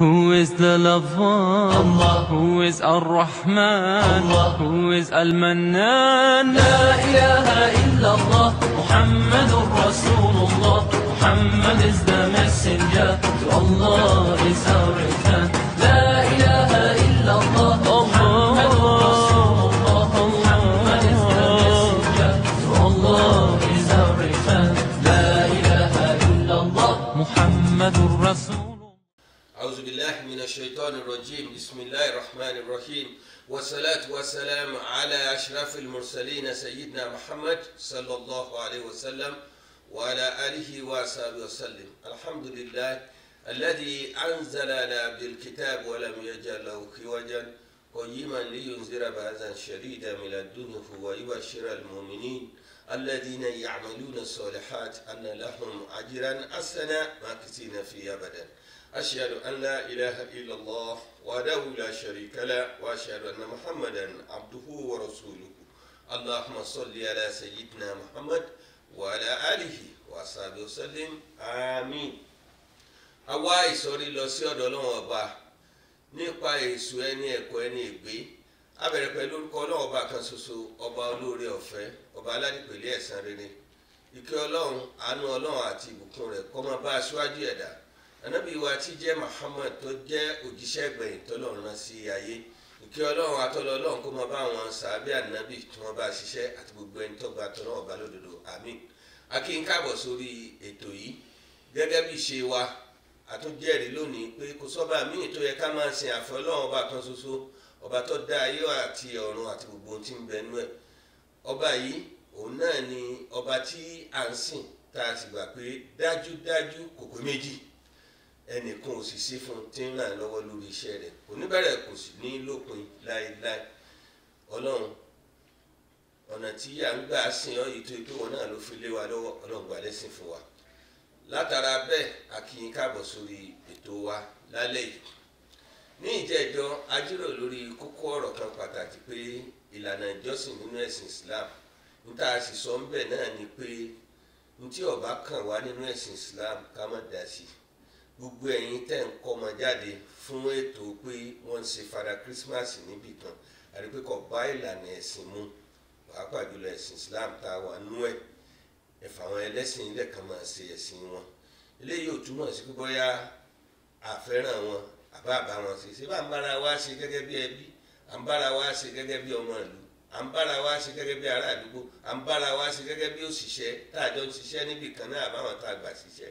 Who is the lover? Allah. Who is Ar-Rahman? Allah. Who is Al-Mannan? لا إله إلا الله محمد رسول الله Muhammad is the messenger to Allah is our return لا إله إلا الله محمد رسول الله Muhammad is the messenger to Allah is our return لا إله إلا الله محمد رسول أعوذ بالله من الشيطان الرجيم بسم الله الرحمن الرحيم والصلاة والسلام على أشرف المرسلين سيدنا محمد صلى الله عليه وسلم وعلى آله وصحبه وسلم الحمد لله الذي أنزلنا بالكتاب ولم يجعل له عوجا قيما لينذر بأسا شديدا من الدنيا ويبشر المؤمنين الذين يعملون الصالحات أن لهم أجرا حسنا ماكثين فيه أبدا أشهد أن لا إله إلا الله وحده لا شريك له وأشهد أن محمدا عبده ورسوله اللهم صل على سيدنا محمد وعلى آله وصحبه وسلم آمين àwa ìsọ̀rí lọ sí ọ̀dọ̀ ọlọ́run ọba nípa èso ẹni ẹ̀kọ́ ẹni ègbé a bẹ̀rẹ̀ pẹ̀lú orúkọ ọlọ́run ọba kan ṣoṣo ọba olóore ọ̀fẹ́ ọba aládìpẹ̀lẹ́ ẹ̀san rere ìkẹ́ ọlọ́run àánú ọlọ́run àti ìbùkún rẹ̀ kó máa bá aṣáájú ẹ̀dá ànábì wa tí jẹ́ Muhammad tó jẹ́ òjíṣẹ́ gbẹ̀yìn tọ́lọ́run rán sí ayé ìkẹ́ ọlọ́run àtọ́lọ́ ọlọ́run kó máa bá àwọn sàábì ànábì tí wọ́n bá ṣiṣẹ́ àti gbogbo ẹni tó gba tọ́lọ́run ọba lódodo àmín a kí n káàbọ̀ sórí ètò yìí gẹ́gẹ́ bí ṣe wa àtúnjẹ́rìí lónìí pé kò sọ́ba míì tó yẹ ká máa sin àfẹ́ ọlọ́run ọba kan ṣoṣo ọba tó dá ayé àti ọ̀run àti gbogbo ohun tí ń bẹ nú ẹ̀ ọba yìí òun náà ni ọba tí à ń sìn tá a sì gbà pé dájúdájú kò pé méjì ẹnìkan ò sì sí fún un tí ń ràn lọ́wọ́ lórí iṣẹ́ rẹ̀ kò ní bẹ̀rẹ̀ kò sì ní lópin láéláé ọlọ́run ọ̀nà tí à ń gbà sìn ọ́ yìí tó ikú wọn náà ló fi lé wa lọ́wọ́ ọlọ́run gbà lẹ́sìn fún wa látara bẹ́ẹ̀ a kí yín káàbọ̀ sórí ètò wa lálẹ́ yìí ní ìjẹ́jọ́ a jíròrò lórí kókó ọ̀rọ̀ kan pàtàkì pé ìlànà ìjọsìn nínú ẹ̀sìn Islam níta a sì sọ ń bẹ̀ náà ni pé ní tí ó bá kàn wá nínú ẹ̀sìn Islam ká má dá sí gbogbo ẹ̀yin tẹ̀ ń kọ́ ọmọ jáde fún ètò pé wọ́n ń ṣe fada Christmas níbì kan àti pé kò bá ìlànà ẹ̀sìn mu pàápàá jùlọ ẹ̀sìn Islam tá a wà nú ẹ̀ ẹ̀fà àwọn ẹlẹ́sìn ilẹ̀ kan máa ṣe ẹ̀sìn wọn eléyìí ò túmọ̀ sí pé bóyá àfẹ́ràn wọn àbá àbá wọn ṣe ṣé bá ń bára wa ṣe gẹ́gẹ́ bí ẹbí à ń bára wa ṣe gẹ́gẹ́ bí ọmọ ìlú à ń bára wa ṣe gẹ́gẹ́ bí ará àdúgbò à ń bára wa ṣe gẹ́gẹ́ bí òṣìṣẹ́ tá a jọ ń ṣiṣẹ́ níbì kan náà àbáwọn tá a gbà ṣiṣẹ́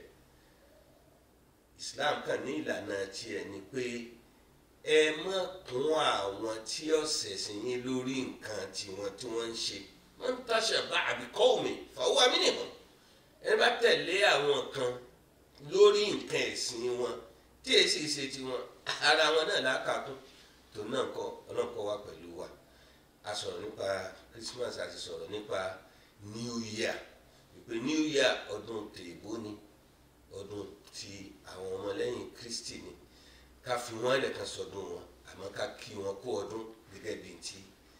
Islam kàn ní ìlànà tiẹ̀ ni pé ẹ má kún àwọn tí ọ̀sẹ̀ sí yín lórí nǹkan tiwọn tí wọ́n ń ṣe man tashabbaha bi qawmin fahuwa minhum ẹni bá tẹ̀lé àwọn kan lórí nǹkan ẹ̀sìn wọn tí èsì ṣe tiwọn ara wọn náà lákàtún tó náà kọ ọlọ́kọ̀ wa pẹ̀lú wa a sọ̀rọ̀ nípa Christmas a ti sọ̀rọ̀ nípa New Year ìpè New Year ọdún tèèbó ni ọdún ti àwọn ọmọlẹ́yìn Kristi ni ká fi wọ́n ẹlẹ́kan sọdún wọn àmọ́ ká kí wọn kú ọdún gẹ́gẹ́ bíi ti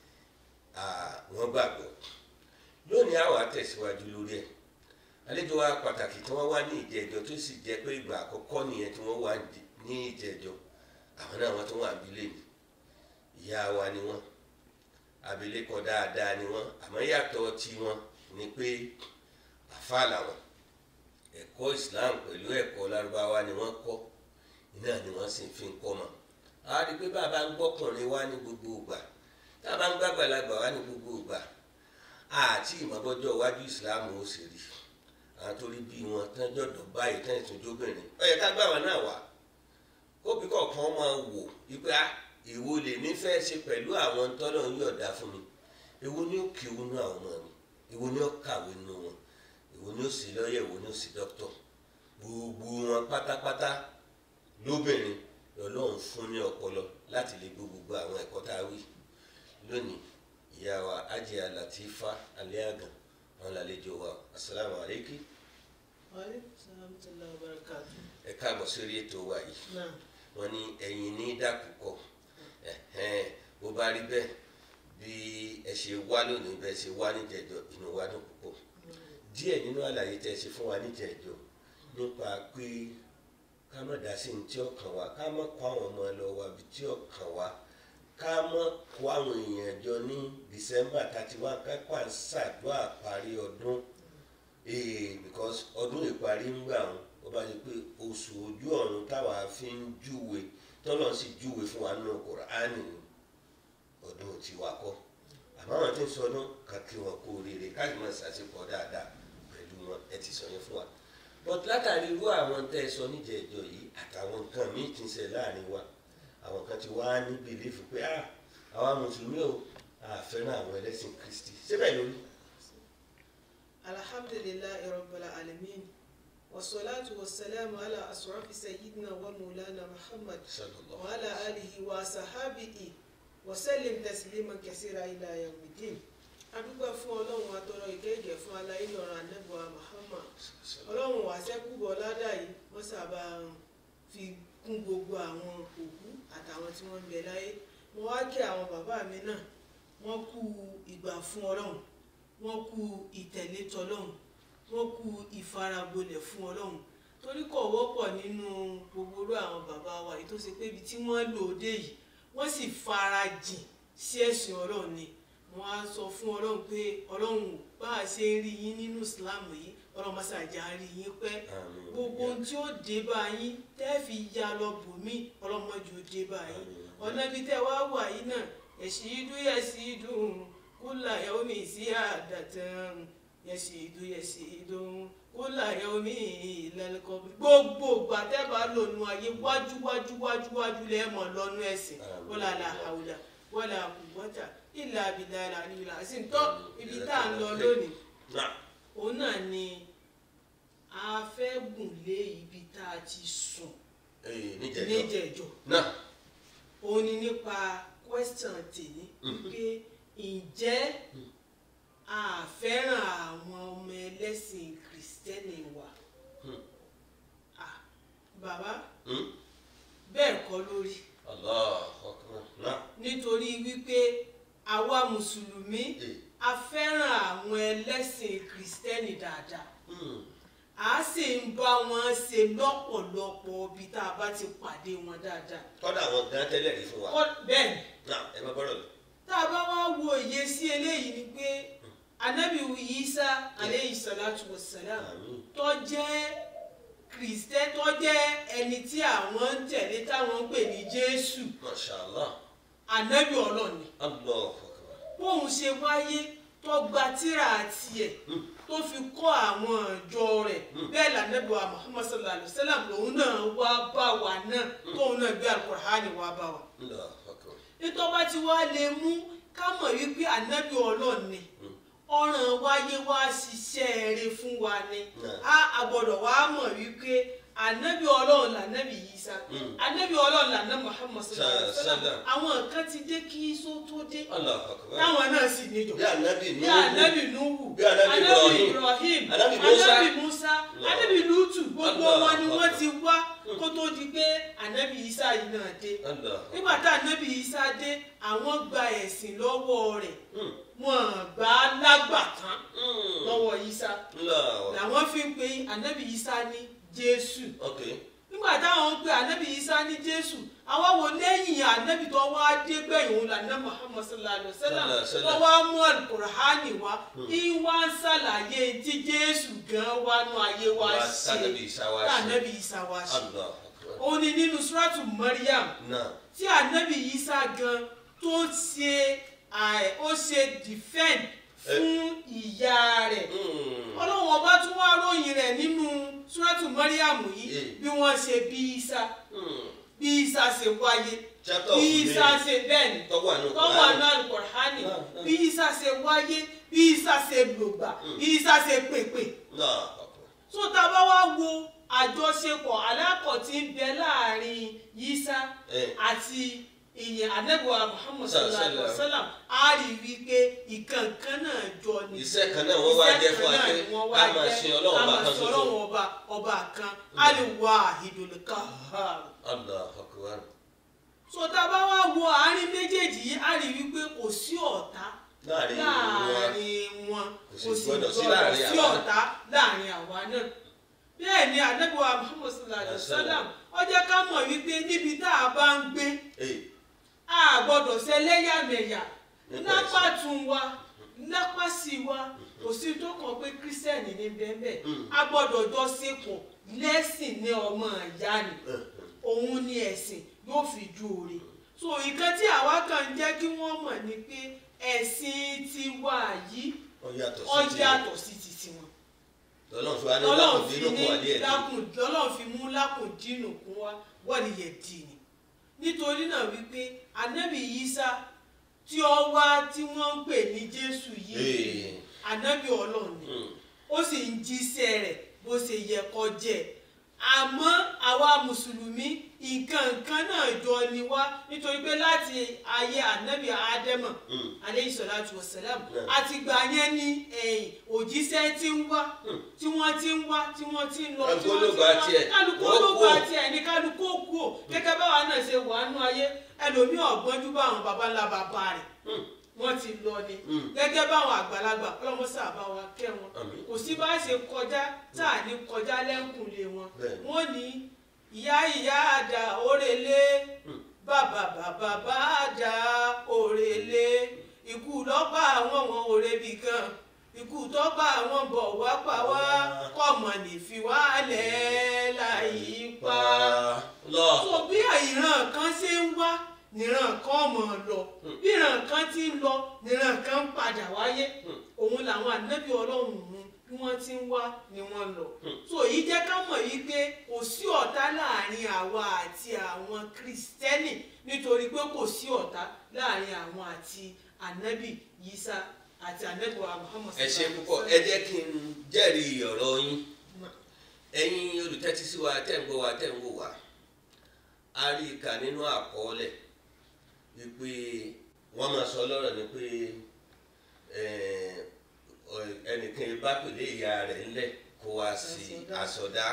wọ́n gbàgbọ́ lónìí àwọn àtẹ̀síwájú lórí ẹ̀ àlejò wa pàtàkì tí wọ́n wá ní ìjẹ́jọ́ tó sì jẹ́ pé ìgbà àkọ́kọ́ nìyẹn tí wọ́n wá ní ìjẹ́jọ́ àwọn náà wọ́n tún wà abilé ni ìyá wa ni wọ́n abilékọ dáadáa ni wọ́n àmọ́ yàtọ̀ tí wọ́n ni pé àfáà làwọn ẹ̀kọ́ Islam pẹ̀lú ẹ̀kọ́ lárúbáwá ni wọ́n kọ́ iná ni wọ́n sì fi ń kọ́ mọ́ a rí i pé bàbá ń gbọ́kùnrin wá ní gbogbo ìgbà tá a bá ń gbàgbàlagbà wá ní gbogbo ìgbà àti ìmọ̀bọ́jọ́ iwájú ìsìláàmù ó sì rí àwọn torí bí wọn tán jọ̀dọ̀ báyìí tán ìtúnjóbìnrin ó yẹ ká gbà wọn náà wá kóbi kọ̀ọ̀kan máa wò wípé èwo lè nífẹ̀ẹ́ ṣe pẹ̀lú àwọn tọ́lọ̀ ń yọ̀dá fún mi èwo ni ó kí owó nú àwọn ọmọ mi èwo ni ó kàwé nú wọn èwo ni ó sì lọ́yẹ̀ èwo ni ó sì dókítọ̀ gbogbo wọn pátápátá lóbìnrin lọ́lọ́run fún ní ọpọlọ láti lè gbọ́ gbogbo àwọn ẹ̀kọ́ tá a wí lónìí ìyá wa Hajiya Latifa Aliagan wọn lálejò wa asalaamu aleykum Waalaikum salaam wa barakatuh. ẹ káàbọ̀ sórí ètò wa yìí Náà, wọn ní ẹ̀yin ní dàkúkọ ẹ̀hẹ́n bó bá rí bẹ́ẹ̀ bí ẹ ṣe wá lónìí bẹ́ẹ̀ ṣe wá níjẹ̀jọ́ inú wa dùn púpọ̀ díẹ̀ nínú àlàyé tẹ́ ẹ ṣe fún wa níjẹ̀jọ́ nípa pé ká má dá sí ní tí ó kàn wá ká má kó àwọn ọmọ lọ wá bí tí ó kàn wá ká má kó àwọn èèyàn jọ ní december thirty one ká kó àṣàdúrà parí ọdún ee because ọdún ìparí ń gbà wọn ó bá di pé oṣù ojú ọ̀run táwa fi ń júwe tọ́lọ́ sì júwe fún wa nínú kùránì ni ọdún tiwa kọ́ àmọ́ àwọn tí ń sọdún kan kí wọn kú oríire káàdì máa ṣàṣepọ̀ dáadáa pẹ̀lú wọn ẹ ti sọ yẹn fún wa but látàrí irú àwọn tẹ́ ẹ sọ níjẹ̀ẹ́jọ yìí àtàwọn nǹkan míì ti ń ṣe láàrin wa àwọn kan ti wá ní bìlífù pé ah àwa mùsùlùmí ò àfẹ́ràn àwọn ẹlẹ́sìn kristi síbẹ̀ lórí. alhamdulillahi rabbil alamin wasalaatu wasalaamu ala asrafi sayyidina wa maulana muhammad sallallahu wa ala alihi wa sahabihi wa sallim tasliman kasira ila yawmiddin adúgbò fún ọlọ́run atọ́rọ ìkẹ́gẹ́ fún aláyé ọ̀rọ̀ anẹ́bùa muhammad ọlọ́run wà sẹ́kùbọ̀ ládà yìí wọ́n sábà fi kún gbogbo àwọn òkú àtàwọn tí wọ́n ń bẹ láyé mo wá kí àwọn bàbá mi náà wọ́n kú ìgbà fún ọlọ́run wọ́n kú ìtẹ̀lé tọlọ́run wọ́n kú ìfaragbolẹ̀ fún ọlọ́run torí kò wọ́pọ̀ nínú gbogbo orú àwọn bàbá wa yìí tó ṣe pé ibi tí wọ́n lò ó dé yìí wọ́n sì farajìn sí ẹ̀sìn ọlọ́run ni wọ́n á sọ fún ọlọ́run pé ọlọ́run bá a ṣe ń rí yín nínú islam yìí ọlọ́run má ṣàjà rí yín pẹ́ Àmín. gbogbo ohun tí ó dé bá yín tẹ́ fi ya lọ bòmí ọlọ́run má jẹ́ ó dé bá yín Àmín. ọ̀nà ibi tẹ́ wá wà yìí náà yẹ̀sìdú yẹ̀sìdú kúlà yaomi sí àdàtàn yẹ̀sìdú yẹ̀sìdú kúlà yaomi ìlẹ́lẹ́kọ̀ gbogbo ìgbà tẹ́ bá lò nù ayé wájú wájú wájú wájú lẹ́ẹ̀mọ̀ lọ́nu ẹ̀sìn Àmín. wọ́lá làhàwùlà wọ́lá kùwọ́tà ìlà àbìlà àlìlà àti ntọ́ ibi tá à ń lọ lónìí náà òun náà ni a fẹ́ gùn lé ibi tá a ti sùn ee níjẹ̀ẹ́jọ níjẹ̀jọ́ náà òun ni nípa question tèmi pé ǹjẹ́ a fẹ́ràn àwọn ọmọ ẹlẹ́sìn kìrìsìtẹ́nì wa Hmm. Ah, bàbá Hmm? bẹ́ẹ̀ kọ́ lórí Allahu Akbar náà nítorí wípé àwa mùsùlùmí ee a fẹ́ràn àwọn ẹlẹ́sìn kìrìsìtẹ́nì dáadáa hmm. a sì ń bá wọn ṣe lọ́pọ̀lọpọ̀ ibi tá a bá ti pàdé wọn dáadáa. kọ́dà àwọn gan tẹ́lẹ̀ rí fún wa Kọ́- bẹ́ẹ̀ ni náà ẹ má bọ́rọ̀ lọ. tá a bá wá wo ìyè sí eléyìí ni pé anabi Isa aleyhi salatu wa salam Àmín. tó jẹ́ kristẹ tó jẹ́ ẹni tí àwọn ń tẹ̀lé táwọn ń pè ní Jésù Masha Allah anabi ọlọ́ni Allahu Akbar bóun ṣe wáyé tó gba tírà tiẹ̀ tó fi kọ́ àwọn ìjọ rẹ̀ bẹ́ẹ̀ lànàbí wa Muhammad sallallahu alayhi wa sallam lòun náà wá bá wa náà tóun náà gbé alukur'ani wá bá wa Allahu Akbar nítorí bá ti wá lè mú ká mọ̀ wípé ànábì ọlọ́run ni ọ̀ràn wáyé wá ṣiṣẹ́ rere fún wa ni Náà. a àgbọ̀dọ̀ wá mọ̀ wípé ànábì ọlọ́run lànábì Ìsá Mm. ànábì ọlọ́run làná Muhammad sallallahu alaihi wasallam Sallam. àwọn kan ti dé kí Ìsá tó dé Allahu Akbar táwọn náà sì níjọ bí anabi bí Nuhu ànábì Nuhu Bí ànábì Ibrahim. Ibrahim Ànábì Musa. ànábì Musa ànábì Lutu gbogbo Allah wọn ni wọ́n Akbar. ti wá kó tó di pé ànábì Ìsá yìí náà dé Allahu Akbar nígbà tá ànábì Ìsá dé àwọn gba ẹ̀sìn lọ́wọ́ rẹ̀ Hmm. wọn gbà á lágbàtán Hmm. lọ́wọ́ Ìsá Allahu Akbar làwọn fi ń pe ànábì Ìsá ní Jésù ok nígbà táwọn ń pe ànábì Ìsá ní Jésù àwọn wo lẹ́yìn ànábì tó wá dé gbẹ̀yìn òun làná Muhammad sallallahu alayhi wa sallam Sallallahu alaihi tó wasallam. wá mú alukur'ani wá ìwà ń ṣàlàyé tí Jésù gan wá nú ayé wá Wá ṣe sànábì Ìsá wá ṣe. tànábì Ìsá wá ṣe Allahu Akbar òun ni nínú suratu Maryam náà tí ànábì Ìsá gan tó ṣe àì- ó ṣe defend fún ìyá rẹ̀ Hmm. ọlọ́run ọba tún wá ròyìn rẹ̀ nínú suratu Maryam yìí Eh. bí wọ́n ṣe bí Ìsá Hmm. bí Ìsá ṣe wáyé chapter bí of Ìsá Mary ṣe bẹ́ẹ̀ ni tọ́wọ́ àánú tọ́wọ́ àná Al-Qur'ani Náà, náà. bí Ìsá ṣe wáyé bí Ìsá ṣe lògbà bí Ìsá ṣe pèpè Allahu Akbar tó tá a bá wá wo àjọṣepọ̀ alákọ̀ tí ń bẹ láàrin Ìsá Eh. àti ìyẹn anẹ́bùwà Muhammad sallallahu alaihi wa Sallallahu. sallam a rí i wípé ìkànkan náà jọ ni Iṣẹ́ kan náà wọ́n wá jẹ́ fún wa Iṣẹ́ kan pé náà ni wọ́n wá ká máa jẹ́, sin Ọlọ́run ká ọba máa kan sin ṣoṣo. Ọlọ́run ọba ọba kan al-wahidul qahhar Allahu Akbar so tá a bá wá wo àárín méjèèjì yìí a rí i wípé kò sí ọ̀tá láàrin ìlú wa láàrin wọn Kò sì gbọdọ̀ sí láàrin sí àwa. ọ̀tá láàrin àwa náà bẹ́ẹ̀ ni ànábìwá Muhammad sallallahu alaihi wa sallam ó jẹ́ ká mọ̀ wípé níbi tá a bá ń gbé ee a gbọ́dọ̀ ṣẹlẹ́yàmẹ̀yà Nípa lápá ẹ̀sìn. tún wa lápá sí wa kò sí tó kàn pé kírísítẹ́nì ní bẹ́ẹ̀ Mm. a gbọ́dọ̀ jọ ṣepọ̀ lẹ́sìn ní ọmọ ìyá ni òun ni ẹ̀sìn yóò fi ju òre so nǹkan tí àwa kan ń jẹ́ kí wọ́n mọ̀ ni pé ẹ̀sìn tiwa yìí ó yàtọ̀ ó sí ti yàtọ̀ sí ti tiwọn lọ́lọ́run fi wá ní ọlọ́run lákùn fi dínú kún wálé ní ẹ̀ lákùn ọlọ́run fi mú lákùn dínú kún wa wọ́n yẹ dì ní nítorí náà wípé ànábì Ìsá tí ó wá tí wọ́n ń pè ní Jésù yìí Ee. ànábì ọlọ́run ni Mm. ó sì ń jíṣẹ́ rẹ̀ bó ṣe yẹ kó jẹ́ àmọ́ àwa mùsùlùmí nǹkan nǹkan náà jọ ni wá nítorí pé láti ayé ànábì ádámọ̀ Mm. aleyhi salatu wa salam Yeah. àtìgbà yẹn ni ẹ̀yìn òjíṣẹ́ ti ń wá tí wọ́n ti ń wá tí wọ́n ti ń lọ tí wọ́n ti ń Kálukú ló gba tiẹ̀. wá kálukú Wọ́n ló kú gba ò. tiẹ̀ ní kálukú ó kú ò gẹ́gẹ́ báwa náà ṣe wà nú ayé ẹlòmíì ọ̀gbọ́njú bá àwọn baba ńlá bàbá rẹ̀ Mm. wọ́n ti lọ ni Mm. gẹ́gẹ́ báwọn àgbàlagbà ọlọ́mọ sábà wa kẹ́ wọn Àmín. kò sí bá ṣe kọjá tá à ní kọjá lẹ́kùnlé wọn Bẹ́ẹ̀ni. wọ́n ní ìyá ìyá àdá òrèlé bàbá bàbá bá àdá òrèlé ikú lọ́pà àwọn wọn òrèbì kan ikú tọ́pà àwọn bọ̀ wá pa wá kọ́mọ nìfi wá lẹ̀ láyé pa lọ so bí ìran kan ṣe ń wá níran kan mọ̀ ọ́ lọ bí ìran kan ti ń lọ níran kan ń padà wáyé òun làwọn ànábì ọlọ́run mú bí wọ́n ti ń wá ni wọ́n lọ so èyí jẹ́ ká mọ̀ yìí pé kò sí ọ̀tá láàrin àwa àti àwọn kristẹni nítorí pé kò sí ọ̀tá láàrin àwọn àti ànábì yisa àti ànábì wa muhammad ẹ ṣe sallallahu púpọ̀ alaihi ẹ jẹ́ kí n jẹ́rìí ọ̀rọ̀ yín ẹ̀yin olùtẹ́tí sí wa tẹ́ ń gbọ́ wa tẹ́ ń wò wá a rí i kà nínú àkọọ́lẹ̀ wípé wọ́n máa sọ lọ́rọ̀ ni pé eh, ọ- ẹnìkan bá pèlè ìyá rẹ̀ ńlẹ̀ kó wá sí àsọdá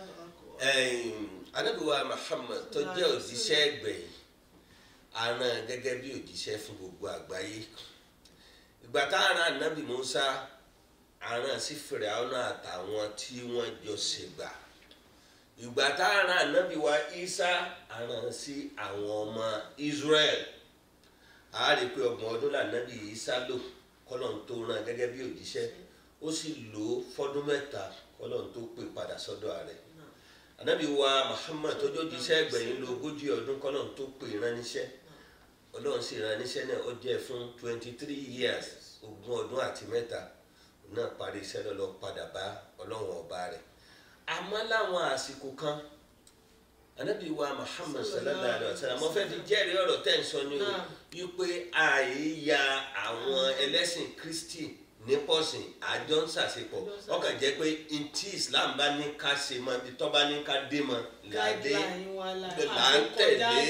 anábìwá Muhammad tó jẹ́ òjíṣẹ́ ẹgbẹ̀yìn aran gẹ́gẹ́ bí òjíṣẹ́ fún gbogbo àgbáyé ìgbà tá a ran ànábì Musa aran sí Fìràwọ́nà àtàwọn tí wọ́n jọ ṣègbà ìgbà tá a ran ànábì wa Isa aran sí àwọn ọmọ Israel a rí i pé ọgbọ̀n ọdún lànàbì Isa lò kọ́lọ́n tó rán gẹ́gẹ́ bí òjíṣẹ́ ó sì lò ó fọ́dún mẹ́ta kọ́lọ́n tó pè padà sọ́dọ̀ rẹ̀ ànábì wa Muhammad tó jẹ́ òjíṣẹ́ ẹgbẹ̀yìn lò ogójì ọdún kọ́lọ́n tó pè ránníṣẹ́ ọlọ́run sì rán níṣẹ́ náà ó jẹ́ fún twenty three years ogún ọdún àti mẹ́ta òun náà parí iṣẹ́ lọ́lọ́ padà bá ọlọ́run ọba rẹ̀ àmọ́ láwọn àsìkò kan anabi wa muhammad sallallahu alayhi wa sallam mo fẹ́ fi jẹ́rìí ọ̀rọ̀ tẹ́ ń sọ ní o Náà. wípé àìyá àwọn ẹlẹ́sìn kristi nípọ̀sìn àjọ ń ṣàṣepọ̀ ọkàn jẹ́ pé ntí islam bá ní ká ṣe mọ́ ibi tó bá ní ká dé mọ́ làdé guideline wa la là ń tẹ̀lé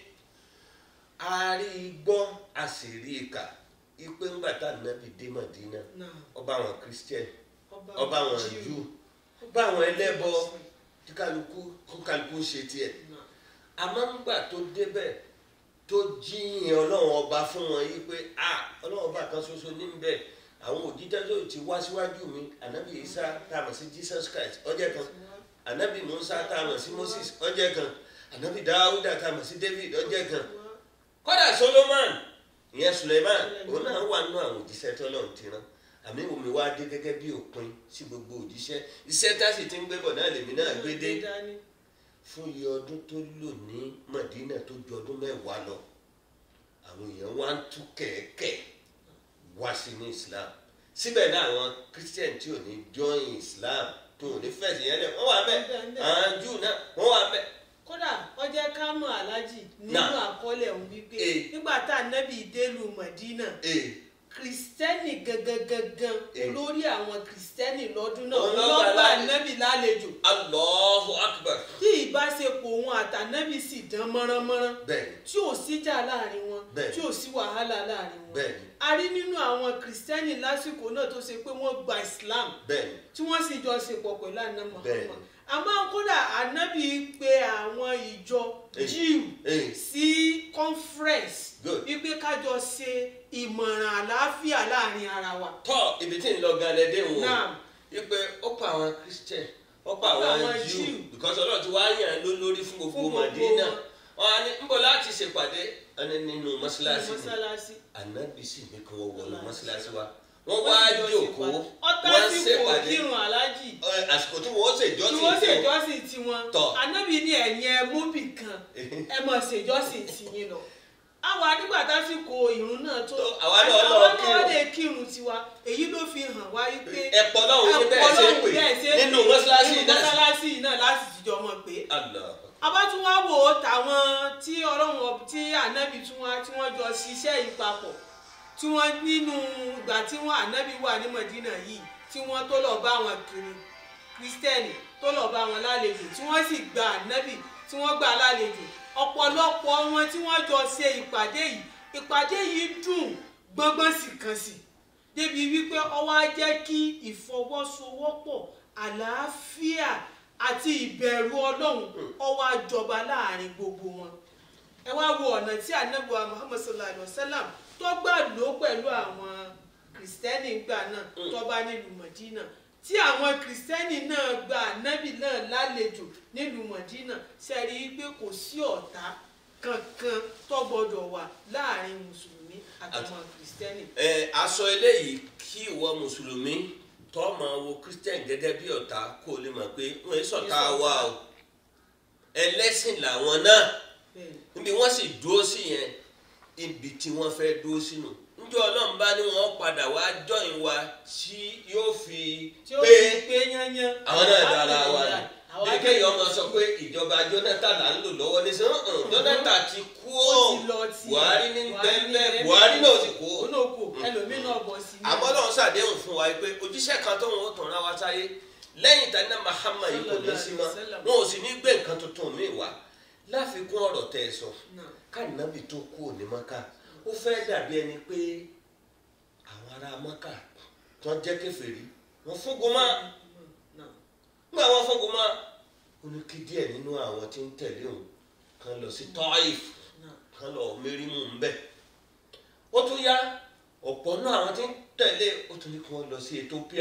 a rí i gbọ́ a sì rí i kà ipe ńgbà tá nàbì dé Mádínà náà ọba àwọn christian ọba àwọn jù ọba àwọn ẹlẹ́bọ tí kálukú kó kálukú ń ṣe tiẹ̀ àmọ́ ńgbà tó débẹ̀ tó jíyìn ọlọ́run ọba fún wọn yìí pé a ọlọ́run ọba kan ṣoṣo níbẹ̀ àwọn òjíjẹ́ tó ti wá síwájú mi ànábì Isa tá a mọ̀ sí Jesus Christ ọjọ́ kan ànábì Musa tá a mọ̀ sí Moses ọjọ́ kan ànábì Dáúdà tá a mọ̀ sí David ọjọ́ kan kódà Solomon ìyẹn Suleiman òun náà wà nínú àwọn òjíṣẹ́ tó lọ́run ti rán àmì omi wá dé gẹ́gẹ́ bí òpin sí gbogbo òjíṣẹ́ iṣẹ́ tá a sì ti ń gbé bọ̀ náà lèmi náà gbé dé fún iye ọdún tó lò ní Madina tó ju ọdún mẹ́wàá lọ àwọn èèyàn wá ń tú kẹ̀kẹ́ wá sí ní Islam síbẹ̀ náà àwọn Christian tí ò ní join Islam tó ò ní fẹ̀sì yẹn lẹ̀ wọ́n wà bẹ́ẹ̀ àwọn Júù náà wọ́n wà bẹ́ẹ̀ kódà wọ́n jẹ́ ká mọ̀ aláàjì nínú Náà. àkọọ́lẹ̀ òun wípé Eh. nígbà tá ànábì délùú Mọ̀dínà ee kìrìsìtẹ́nì gangan gangan Eh. olórí àwọn kìrìsìtẹ́nì lọ́dún náà Òun òun ló ló gbà gba lálejò. ànábì lálejò Allahu Akbar tí ìbáṣepọ̀ òun àtànábì sì dán mọ́ránmọ́rán bẹ́ẹ̀ni tí ò síjà láàrin wọn Bẹ́ẹ̀. tí ò sí wàhálà láàrin wọn bẹ́ẹ̀ni a rí nínú àwọn kìrìsìtẹ́nì lásìkò náà tó ṣe pé wọ́n gba Islam bẹ́ẹ̀ni tí wọ́n sì jọ ṣepọ̀ pẹ̀lú àná Bẹ́ẹ̀. Muhammad àmọ́ kódà ànábì pe àwọn ìjọ Eh. Jíù ee sí conference Good. wípé kájọ ṣe ìmọ̀ràn àlàáfíà láàrin ara wa. tọ́ ibi tí ń lọ gan lẹ́dẹ̀ wò Naam. wípé ó pa àwọn Christian ọ̀pọ̀ Ọ̀pọ̀ àwọn àwọn Júù Júù. because ọlọ́run ti wá yàn án ló lórí fún gbogbo Fún gbogbo Màdínà wọn. wọn á ní ń bọ̀ láti ṣèpàdé ẹni nínú mọ́ṣáláṣí ni mọ́sálásí ànábì sì ní kí wọ́n wọnú mọ́ṣáláṣí wa wọ́n Wọ́n wá sì jọ jókòó ṣèpàdé. ọ̀tá wọ́n sì kò ṣèpàdé kírun aláàjì Ẹ, àsìkò tí wọ́n ṣèjọ́ tí sí wọ́n ìfẹ́ ṣèjọ́sìn tiwọn Tọ̀. anábì ní ẹ̀yìn ẹ mú bì kan ẹ mọ̀ ṣèjọ́sìn tiyín lọ àwa nígbà tásìkò ìrun náà tó Tó, àwa náà lọ àwa náà kírun. lè kírun tiwa èyí ló fi hàn wá wípé ẹ̀pọ̀ náà wọ́n ní bẹ́ẹ̀ ṣe Ọlọ́run pè bẹ́ẹ̀ ṣe nínú pè mọ́ṣáláṣí nínú náà mọ́sálásí náà láti jíjọ mọ̀ pé Allah abátúwá wò ó tàwọn tí ọlọ́run ọb- tí ànábì tún wá tí wọ́n jọ ṣiṣẹ́ yìí papọ̀ tí wọ́n nínú ìgbà tí wọ́n ànábì wà ní mọ̀dínà yìí tí wọ́n tó lọ bá wọn kiri kírísítẹ́nì tó lọ bá wọn lálejò tí wọ́n sì gba ànábì tí wọ́n gbà lálejò ọ̀pọ̀lọpọ̀ wọn tí wọ́n jọ ṣe ìpàdé yìí ìpàdé yìí dùn gbọ́ngbọ́n sì kan sí débi wípé ó wá jẹ́ kí ìfọwọ́sowọ́pọ̀ àlàáfíà àti ìbẹ̀rù ọlọ́run ó wá jọba láàrin gbogbo wọn ẹ wá wo ọ̀nà tí anábùwà muhammad sallallahu alayhi wa sallam tó gbà lò pẹ̀lú àwọn kìrìsìtẹ́nì gbà náà tó bá nílùú mọ̀dínà tí àwọn kìrìsìtẹ́nì náà gba ànábì náà lálejò nílùú mọ̀dínà ṣe rí i pé kò sí ọ̀tá kankan tó gbọdọ̀ wà láàrin mùsùlùmí àtàwọn kìrìsìtẹ́nì. ẹ aṣọ eléyìí kí ìwọ mùsùlùmí tó máa wo christian gẹ́gẹ́ bí ọ̀tá kó o lè mọ̀ pé wọ́n ń ṣọ̀tá wa o ẹlẹ́sìn làwọn náà bẹ́ẹ̀ ni. níbi wọ́n sì dúró sí yẹn ibi tí wọ́n fẹ́ dúró sínú njẹ́ ọlọ́run bá ní wọ́n padà wá jọyìn wa tí yóò fi tí ó pé fi pé yányán. àwọn náà dára wa ni Àwa bí kéèyàn máa sọ pé ìjọba Jonathan là ń lò lọ́wọ́ ní sẹ́wọ̀n Jonathan ti kú ó ọ́ ti lọ tí Buhari ní Buhari ní bẹ́ẹ̀ bẹ́ẹ̀ Buhari náà sì kú ó náà kú ẹlòmíín náà bọ̀ sí i. àmọ́ lọ́run ṣàdéhùn fún wa pé òjíṣẹ́ kan tó wọn ó tàn ra wa sáyé lẹ́yìn tani náà Muhammad yìí kò ní sí mọ́ Sallallahu alaihi wasallam. wọn ò sì ní gbé nǹkan tuntun míì wá láfikún ọ̀rọ̀ tẹ́ ẹ sọ Náà. káànábì tó kú òní mọ́ká ó fẹ́ dàbí ẹni pé àwọn ará mọ́ká tó jẹ́ kèfèrí wọ́n fúngun mọ́ Náà. nígbà wọn fúngun mọ́ ó ní kí díẹ̀ nínú àwọn tí ń tẹ̀lé òun kan lọ sí Taif Náà. kan lọ mẹ́rìmù ń bẹ̀ ó tún yá ọ̀pọ̀ náà àwọn tí ń tẹ̀lé ó tún ní kí wọ́n lọ sí Ethiopia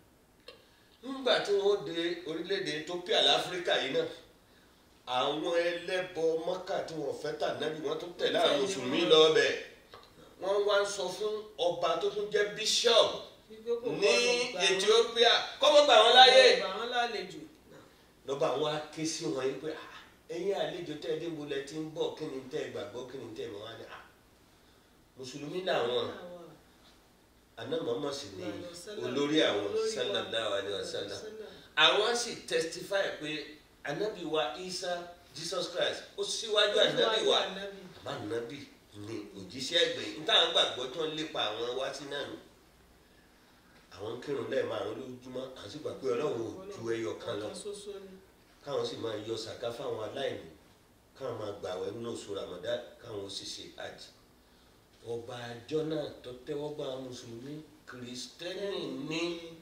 nígbà tí wọ́n dé orílẹ̀-èdè Ethiopia láfíríkà yìí náà àwọn ẹlẹ́bọ mọ́kà tí wọ́n fẹ́ tà nábì wọ́n tún tẹ̀lé àwọn mùsùlùmí lọ bẹ̀ wọ́n wá ń sọ fún ọba tó tún jẹ́ bishop Wípé kò ní gbọdọ̀ gbà wọ́n- Ethiopia kọ́mọ́ gbà wọ́n láyé gbà wọ́n lálejò. Náà. lọ́ba àwọn ake sí wọn yìí pé "Ah, ẹ̀yin àlejò tẹ́ ẹ dé bolẹ̀ tí ń bọ̀ kí ni tẹ́ ẹ gbàgbọ́ kí ni tẹ́ ẹ mọ̀ wá ní à mùsùlùmí làwọn àná màmá sì ní olórí àwọn sallallahu alaihi wasallam àwọn sì testify pé anabi wa Isa Jesus Christ ó síwájú anabi wa má anabi ní òjíṣẹ́ ẹgbẹ̀yìn nítawọn gbàgbọ́ tí wọ́n lépa àwọn wá sí náà nù àwọn ń kírun lẹ́ẹ̀ márùn lójúmọ́ àwọn sì gbà pé ọlọ́run ò ju ẹyọ kan lọ ṣoṣo ni. káwọn sì máa yọ sàká fáwọn aláìní káwọn máa gbààwẹ̀ nínú oṣù Ramadan káwọn ó sì ṣe hajj ọba àjọ náà tó tẹ́wọ́ gbà àwọn mùsùlùmí kìrìsìtẹ́nì ní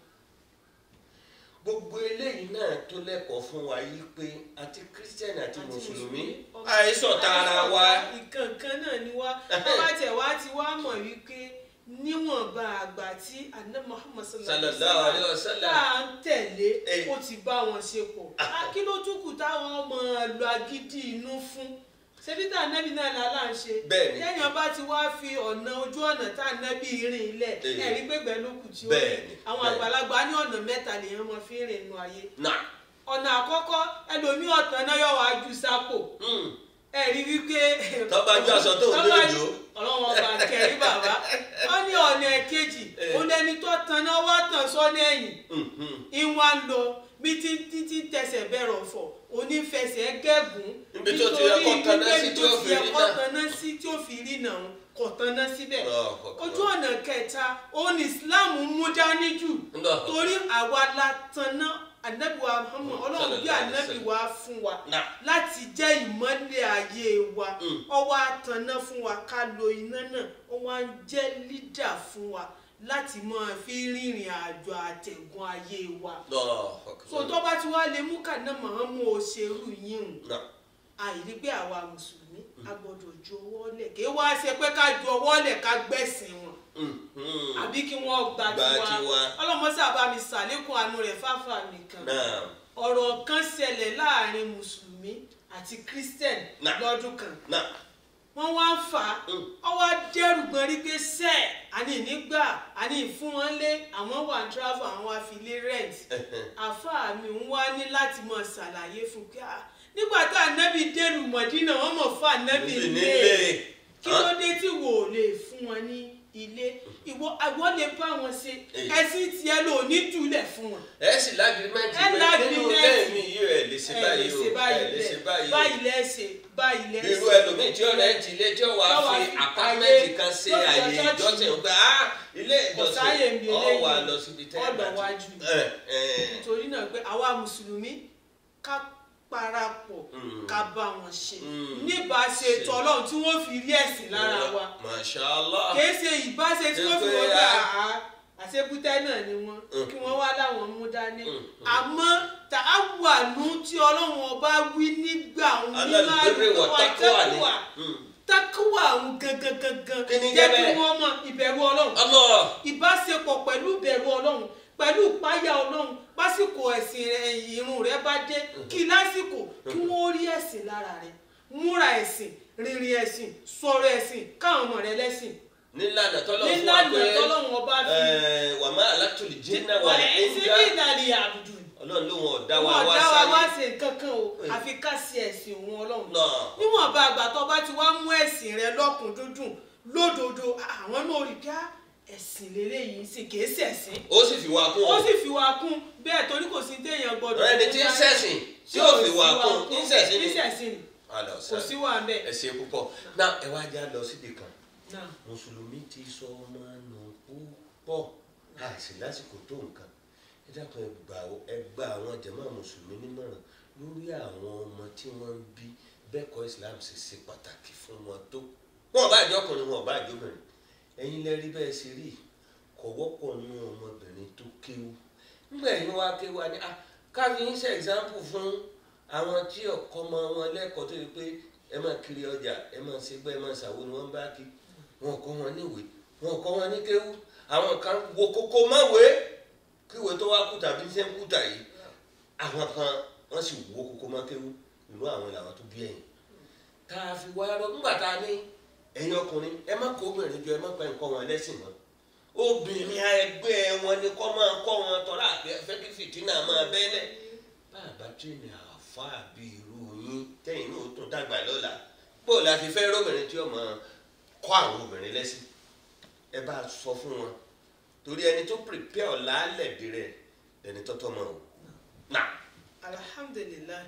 gbogbo eléyìí náà tó lẹ́kọ̀ọ́ fún wa yìí pé àti kìrìsìtẹ́nì àti mùsùlùmí àìsọ̀tà ara wa ìkànkan náà ni wá bàbá tẹ̀ wá ti wá mọ̀ wípé níwọ̀nba àgbà tí àná Muhammad Sallallahu alaihi wasallam. tá à ń tẹ̀lé Eh. ó ti bá wọn ṣe pọ̀ kí ló tún kù táwọn ọmọ lo agídí inú fún ṣebí tá ànábì náà lálá ń ṣe Bẹ́ẹ̀ni. téèyàn bá ti wá fi ọ̀nà ojú ọ̀nà tá ànábì rìn ilẹ̀ Eh. ẹ̀rí gbẹ̀gbẹ̀ ló kù tí ó rìn Bẹ́ẹ̀ni, àwọn bẹ́ẹ̀ni. àgbàlagbà ní ọ̀nà mẹ́ta lèèyàn máa fi rìn nù ayé náà ọ̀nà àkọ́kọ́ ẹlòmíì ọ̀tàn náà yọ̀ wá ju sápò hmm, ẹ̀rí wípé. Tó bá jọ aṣọ tó ń Tó lé bá- òjò. ọlọ́wọ́n ọba kẹrí bàbá wọ́n ní ọ̀nà ẹ̀kejì Eh. òun lẹni tó tan náà wá tàn sọ́nà ẹ̀yìn hmm, hmm. ìwà ń lọ bí títí tí tẹsẹ̀ bẹ̀rọ̀ fọ̀ onífẹsẹ̀ gẹ́gùn Níbi tó ti yẹ kó tanná sí tí ó fi rí níbi tó ti yẹ kó náà. tanná sí tí ó fi rí náà kò tanná síbẹ̀ Allahu Akbar. ojú ọ̀nà kẹta òun ni Islam mú dání jù Allahu torí àwa la tanná anabiwa Muhammad ọlọ́run bí Sallallahu alaihi anabi wa fún wa Náà. láti jẹ́ ìmọ́lẹ̀ ayé wa Mm. ọwọ́ àtàná fún wa ká lo iná náà ó wá ń jẹ́ lídà fún wa láti máa fi rìnrìn àjò àtẹ̀gùn ayé wa Allahu Akbar. so tó bá ti wá lè mú kàná Muhammad òṣèlú yìí hùn náà àìrí pé àwa mùsùlùmí a gbọ́dọ̀ ju ọwọ́ lẹ̀ kí wá ṣe pé ká ju ọwọ́ lẹ̀ ká gbẹ̀sìn wọn hmm, hmm. àbí kí wọ́n gba Gba tiwa tiwa. ọlọ́mọ sábà mi sàlékún àánú rẹ̀ fáfà nìkan náà ọ̀rọ̀ kan ṣẹlẹ̀ láàrin mùsùlùmí àti christian Náà. lọ́dún kan náà wọ́n wá ń fà á Mm. wọ́n wá dẹ́rù gbọ́n rí pé sẹ́ẹ̀ àní nígbà àní ìfún wọn lé àwọn wà ń travel àwọn wá fi lé rent àfáà mi ń wá ní láti mọ ṣàlàyé fún pé ah, nígbà tá ànábì dẹ́rù mọ̀dínà wọ́n mọ̀ fún ànábì níbi lé nílé kí ló dé tí wò ó lè fún wọn ní ilé ìwọ àgbọ̀ lè bá wọn ṣe Èyí. ẹ̀sìn tiẹ̀ lò ní túlẹ̀ fún wọn ẹ sì lágírímẹ́ǹtì Ẹ pé nínú lágírímẹ́ǹtì. lẹ́ẹ̀mí yìí ẹ lè ṣe ẹ lè báyìí o ṣe ẹ báyìí lè ṣe lẹ̀ báyìí o báyìí lẹ́sẹ̀ báyìí lẹ́sẹ̀ irú ẹlòmíì tí ó rẹ̀ ń tilé tí ó wàá Tí ó wàá fi fi àpámẹ́ǹtì ayé- kan ṣe tí ó fi àyè lọ ṣọ́ọ̀ṣì. ìjọsìn pé ah ilé Kò sáyè ń bi ìjọsìn ọ eléyìí. wà lọ síbi tẹ́ ẹ Ọ̀dọ̀ bá ti- wájú. ẹ ẹ nítorí náà pé àwa mùsùlùmí ká parapọ̀ Mm. ká bá wọn ṣe Mm. níbàáṣe Ṣe. tọlọ́run tí wọ́n fi rí ẹ̀sìn lára wa Masha Allah kìí ṣe ìbáṣe tí wọ́n fi Ṣé pé wọ́n gbà a- á àṣebútẹ́ náà ni wọ́n Mm. kí wọ́n wá láwọn mú dání Mm. àmọ́ tààwànú tí ọlọ́run ọba wí nígbà òun nínú alálùbẹ́rẹ̀ wọ̀ tákùwà ni tẹ́kùwà Mm. tákùwà òun gangan gangan Kí ni jẹ́ jẹ́ kí bẹ́ẹ̀? wọ́n mọ ìbẹ̀rù ọlọ́run Allah ìbáṣepọ̀ pẹ̀lú ìbẹ̀rù ọlọ́run pẹ̀lú ìpáyà ọlọ́run pásìkò ẹ̀sìn rẹ irun rẹ bá dé kí lásìkò kí wọ́n rí ẹ̀sìn lára rẹ múra ẹ̀sìn rìnrìn ẹ̀sìn sọ̀rọ̀ ẹ̀sìn káwọn ọmọ rẹ lẹ́sìn nílànà tọ́lọ́ fún wa nílànà pé tọ́lọ́run ọba fi ẹ, wà má alátùlì jìnnà wà wàlẹ̀ ní ẹ̀sìn ní ìdàlẹ̀ àbùdù ọlọ́run ló wọn ọ̀dá wa wọn wá ọ̀dá wa wá sáyé ṣe nǹkan kan o àfi ká sí ẹ̀sìn òun ọlọ́run náà níwọ̀nba àgbà tó bá ti wá mú ẹ̀sìn rẹ lọ́kùndúndùn lódodo àwọn náà rí bí á ẹ̀sìn lélẹ́yìí sì kìí ṣẹ̀sìn ó sì fi wá kún ó sì fi wá kún bẹ́ẹ̀ torí kò sí téèyàn gbọ́dọ̀ ẹni tí ń ṣẹ̀sìn tí ó fi wá kún ń ṣẹ̀sìn ni ń ṣẹ̀sìn ni Àlọ́ kò sí wà ń bẹ̀. ẹ ṣe púpọ̀ náà ẹ wá já lọ síbi kan náà mùsùlùmí ti sọ ọmọ nù púpọ̀ àìsí lásìkò tó nǹkan ẹ dákun ẹ gbà ẹ gba àwọn jàmá mùsùlùmí nímọ̀ràn lórí àwọn ọmọ tí wọ́n ń bí bẹ́ẹ̀ kọ́ Islam ṣe ṣe pàtàkì fún wọn tó wọn ò bá àjọ ọkùnrin wọn ò bá àjọ obìnrin ẹ̀yin lẹ rí bẹ́ẹ̀ ṣe rí kò wọ́pọ̀ nú ọmọbìnrin tó kéwú nígbà yìí wọ́n á kéwú wa ní ah káfí ń ṣe ẹ̀sáǹpù fún àwọn tí ọkọ ọmọ wọn lẹ́kọ̀ọ́ tó yẹ pé ẹ máa kiri ọjà ẹ máa ṣe gbẹ́ ẹ máa ṣàwo ni wọ́n bá kí wọn kọ́ wọn níwèé wọn kọ́ wọn ní kéwú àwọn kan wo kókó máwèé kíwèé tó wá kúta bí ṣe ń kúta yìí àwọn kan wọ́n sì wo kókó má kéwú ìlú àwọn làwọn tó bí ẹ̀yìn tá a fi wá lọ nígbà tá a ní ẹ̀yin ọkùnrin ẹ má kó obìnrin jọ ẹ má pa nǹkan wọn lẹ́sìn mọ́ obìnrin ẹgbẹ́ wọn ni kọ́ máa kọ́ wọn tọ́lá àti ẹfẹ́ kí fìtínà máa bẹ́lẹ̀ bàbá tìrìnì àáfàá bí irú yín tẹ̀yìn náà ó tún dàgbà lọ́la bó la ti fẹ́ róbìnrin tí ó máa kọ́ àwọn obìnrin lẹ́sìn ẹ bá a sọ fún wọn torí ẹni tó prepare ọ̀la lẹ̀dí rẹ̀ ẹni tọ́tọ́ mọ́ o náà alhamdulilayi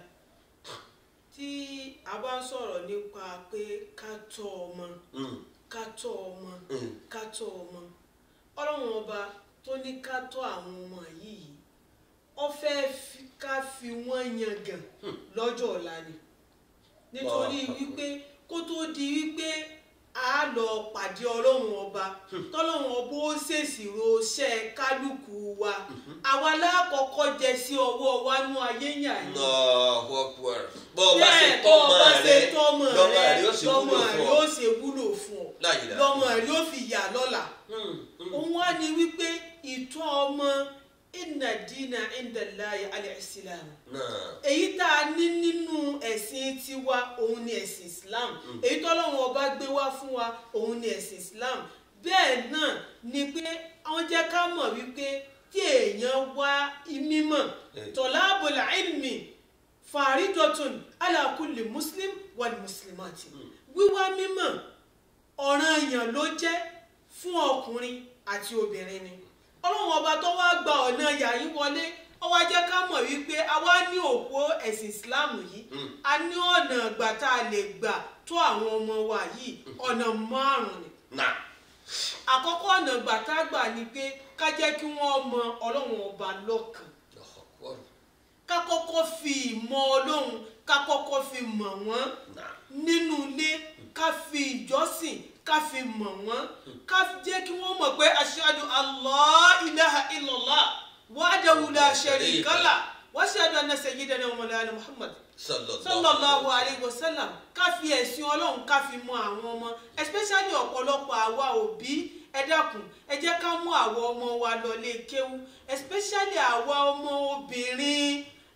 tí a bá ń sọ̀rọ̀ nípa pé ká tọ́ ọmọ mm, ká tọ́ ọmọ mm, ká tọ́ ọmọ ọlọ́run ọba tó ní ká tọ́ àwọn ọmọ yìí ó fẹ́ fi- ká fi wọ́n yangàn lọ́jọ́ ọ̀la ni nítorí Allahu Akbar. wípé kó tó di wípé a lọ pàdé ọlọ́run ọba tọ́lọ́run ọba ó ṣèṣirò iṣẹ́ kálukú wa àwa lákọ̀ọ́kọ́ jẹ sí ọwọ́ wa nú ayé yàn yìí Allahu Akbar bọ́ ọ bá ṣe bẹ́ẹ̀ tọ́ bọ́ ọ ọmọ bá ṣe rẹ tọ́mọ lọ́mọ rẹ rẹ ó sì lọ́mọ wúlò rẹ fún ó ọ ṣe wúlò fún ọ La ilaha lọ́mọ rẹ ó fi yà lọ́la Mm, mm. òun wá ní wípé ìtọ́ ọmọ inna dina indallahi al-islam náà èyí tá a ní nínú ẹ̀sìn tiwa òun ni ẹ̀sìn islam èyí tọ́lọ́run ọba gbé wá fún wa òun ni ẹ̀sìn islam bẹ́ẹ̀ náà ni pé wọ́n jẹ́ ká mọ̀ wípé tí èèyàn wá mímọ̀ Eh. tọ́lábùl ilmi faridotun ala kulli muslim wal muslimati wíwá mímọ̀ ọ̀ranyàn ló jẹ́ fún ọkùnrin àti obìnrin ni ọlọ́run ọba tó wá gba ọ̀nà yàyí wọlé ó wá jẹ́ ká mọ̀ wípé a wá ní òpó ẹ̀sìn islam yìí a ní ọ̀nà ìgbà tá a lè gbà tó àwọn ọmọ wa yìí ọ̀nà márùn-ún ni náà àkọ́kọ́ ọ̀nà ìgbà tá a gbà ni pé ká jẹ́ kí wọ́n mọ ọlọ́run ọba lọ́kàn Allahu Akbar. ká kọ́kọ́ fi ìmọ̀ ọlọ́run ká kọ́kọ́ fi mọ̀ wọ́n náà nínú ilé ká fi ìjọsìn ká fi mọ̀ wọ́n ká jẹ́ kí wọ́n mọ̀ pé ashhadu Allah ilaha illallah wahdahu la sharika lah wa ashhadu anna sayyidana wa mawlana Muhammad sallallahu alayhi wa sallam ká fi ẹ̀sìn ọlọ́run ká fi mọ àwọn ọmọ especially ọ̀pọ̀lọpọ̀ àwa òbí ẹ dákun ẹ jẹ́ ká mú àwọn ọmọ wa lọ lé kéwú especially àwa ọmọ obìnrin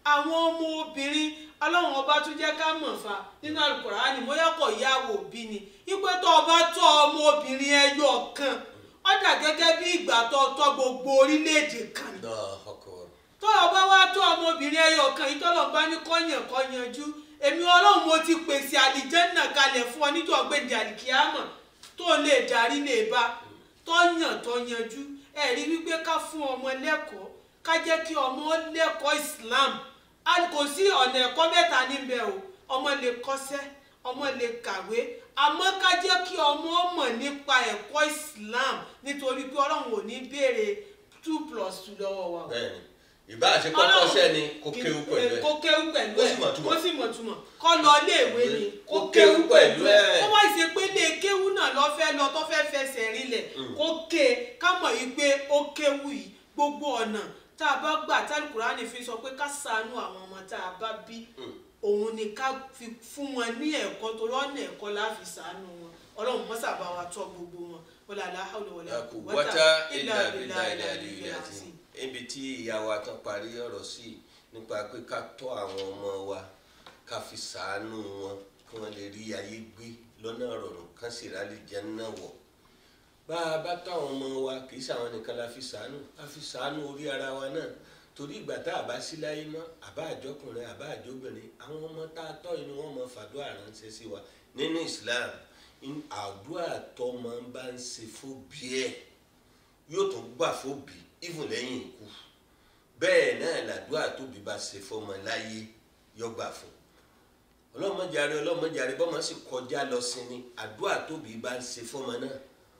àwọn ọmọ obìnrin ọlọ́run ọba tún jẹ́ ká mọ̀ fa nínú Al-Qur'ani mọ́yọ́kọ̀ ìyàwó bí ni wípé tó ọba tọ́ ọmọ obìnrin ẹyọ kan ó dà gẹ́gẹ́ bí ìgbà tó tọ́ gbogbo orílẹ̀-èdè kan ni Allahu Akbar. tó ọba wá tó ọmọbìnrin ẹyọ kan yìí tọ́lọ́ bá ní kọ́yàn kọ́yanjú èmi ọlọ́run mo ti pèsè àlìjẹ́nà kalẹ̀ fún ọ níjọ́ gbèdé àlìkíámọ̀ tó lè darí lè bá tọ́yàn tọ́yanjú ẹ̀rí wípé ká fún ọmọ lẹ́kọ̀ọ́ ká jẹ́ kí ọmọ lẹ́kọ̀ọ́ Islam a kò sí ọ̀nà ẹ̀kọ́ mẹ́ta níbẹ̀ o ọmọ lè kọ́ṣẹ́ ọmọ lè kàwé àmọ́ ká jẹ́ kí ọmọ mọ̀ nípa ẹ̀kọ́ Islam nítorí pé ọlọ́run ò ní béèrè two plus two lọ́wọ́ wa o bẹ́ẹ̀ni ìbá àṣẹ kọ́kọ́ sẹ́ni kó kéwú pẹ̀lú ẹ̀ kó kéwú pẹ̀lú Kó ẹ̀ sì mọ̀ túmọ̀. kó sì mọ̀ túmọ̀ kó lọ iléèwé ni kó Kó kéwú kéwú pẹ̀lú pẹ̀lú ẹ̀ ẹ̀. kó wá ṣe pé lè kéwú náà lọ fẹ́ lọ tó fẹ́ fẹsẹ̀ rinlẹ̀ kó ké ká mọ̀ yìí pé ó kéwú yìí gbogbo ọ̀nà tá a bá gbà tá Al-Kùránì fi sọ pé ká ṣàánú àwọn ọmọ tá a bá bí òun ni ká fi fún wọn ní ẹ̀kọ́ torí ọ̀nà ẹ̀kọ́ la fi ṣàánú wọn ọlọ́run mọ́sà bá wa tọ́ gbogbo wọn wala la hawla wala quwwata wọ́tá illa ilà billahi bílà ilà al-aliyyil ilà azim. tí ibi tí ìyá wa tán parí ọ̀rọ̀ sí nípa pé ká tọ́ àwọn ọmọ wa ká fi sàánú wọn kí wọ́n lè rí ayé gbé lọ́nà rọrùn kán sì rálì jẹ́ náà wọ̀ bá a bá tọ́ àwọn ọmọ wa kì í sàwọn nìkan la fi sàánú a fi sàánú orí ara wa náà torí ìgbà tá a bá sí láyé mọ́ àbá àjọkùnrin àbá àjọbìnrin àwọn ọmọ tá a tọ́ inú wọn mọ fàdúrà ránṣẹ́ sí wa nínú Islam in- àdúrà tọ́mọ bá ń ṣe fóbi ẹ̀ yóò tún gbà fóbi even lẹ́yìn ikú bẹ́ẹ̀ náà làdúrà tóbi bá ṣe fọmọ láyé yọ gbà fún ọlọ́mọdéjàre ọlọ́mọdéjàre bọ́mọ sì kọjá lọ sí ni àdúrà tóbi bá ń ṣe fọmọ náà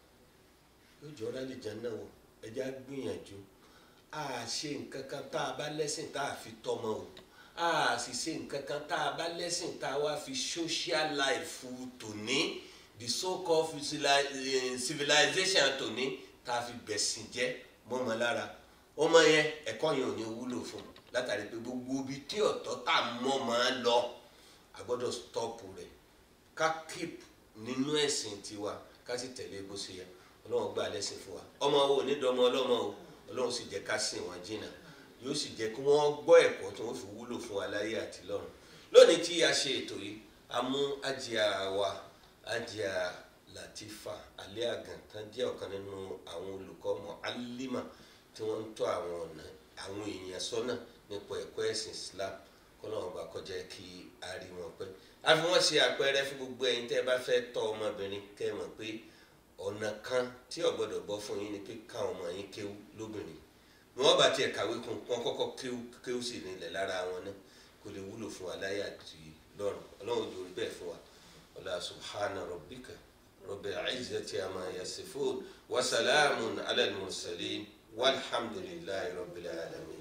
yóò jọra lè jẹun náà wọ ẹjẹ á gbìyànjú a ṣe nǹkan kan tá a bá lẹ́sìn tá a fi tọmọ o a sì ṣe nǹkan kan tá a bá lẹ́sìn tá a wá fi social life tòní the so called civili- eh, civilization tòní tá a fi bẹ̀sìn jẹ́ mọ́mọ́ lára ọmọ yẹn ẹ̀kọ́ yẹn ò ní wúlò fún un látàrí pé gbogbo ibi tí ọ̀tọ̀ tá a mọ́ máa lọ a gbọ́dọ̀ stop rẹ̀ ká keep nínú ẹ̀sìn tiwa ká sì tẹ̀lé bó ṣe yẹ ọlọ́run gbà lẹ́sìn fún wa ọmọ wo ní dọmọ ọlọ́mọ o ọlọ́run sì jẹ́ ká sìn wọ́n jìnnà yóò sì jẹ́ kí wọ́n gbọ́ ẹ̀kọ́ tí wọ́n fi wúlò fún wa láyé àti lọ́run lónìí tí a ṣe ètò yìí a mú ajia wa ajia Latifa alẹ́ àgàntán jẹ́ ọ̀kan nínú àwọn olùkọ́ mu'allima tí wọ́n ń tọ́ àwọn ọ̀nà àwọn èèyàn sọ́nà nípa ẹ̀kọ́ ẹ̀sìn Islam kọ́lọ́run bá kọjá kí a rí wọn pẹ́ a fi wọ́n ṣe àpẹẹrẹ fún gbogbo ẹ̀yin tẹ́ ẹ bá fẹ́ tọ́ ọmọbìnrin kẹ́ ẹ mọ̀ pé ọ̀nà kan tí ò gbọ́dọ̀ bọ́ fún yín ni pé káwọn ọmọ yín kéwú lóbìnrin ni wọ́n bá tiẹ̀ kàwé kún wọn kọ́kọ́ kéwú kéwú sì nílẹ̀ lára wọn náà kò lè wúlò fún wa láyé àti lọ́run ọlọ́run ojú orí bẹ́ẹ̀ fún wa ọlá subhana rabbika rabbil izzati amma yasifun wa salamun ala al-mursalin walhamdulillahi rabbil alamin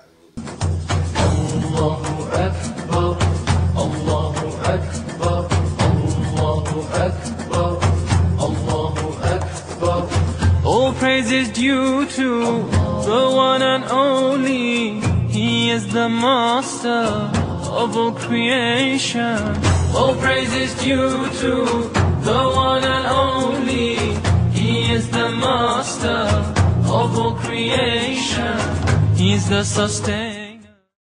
amin. الله أكبر الله أكبر الله أكبر الله أكبر All praise is due to the one and only. He is the master of all creation. All praise is due to the one and only. He is the master of all creation. He is the sustainer.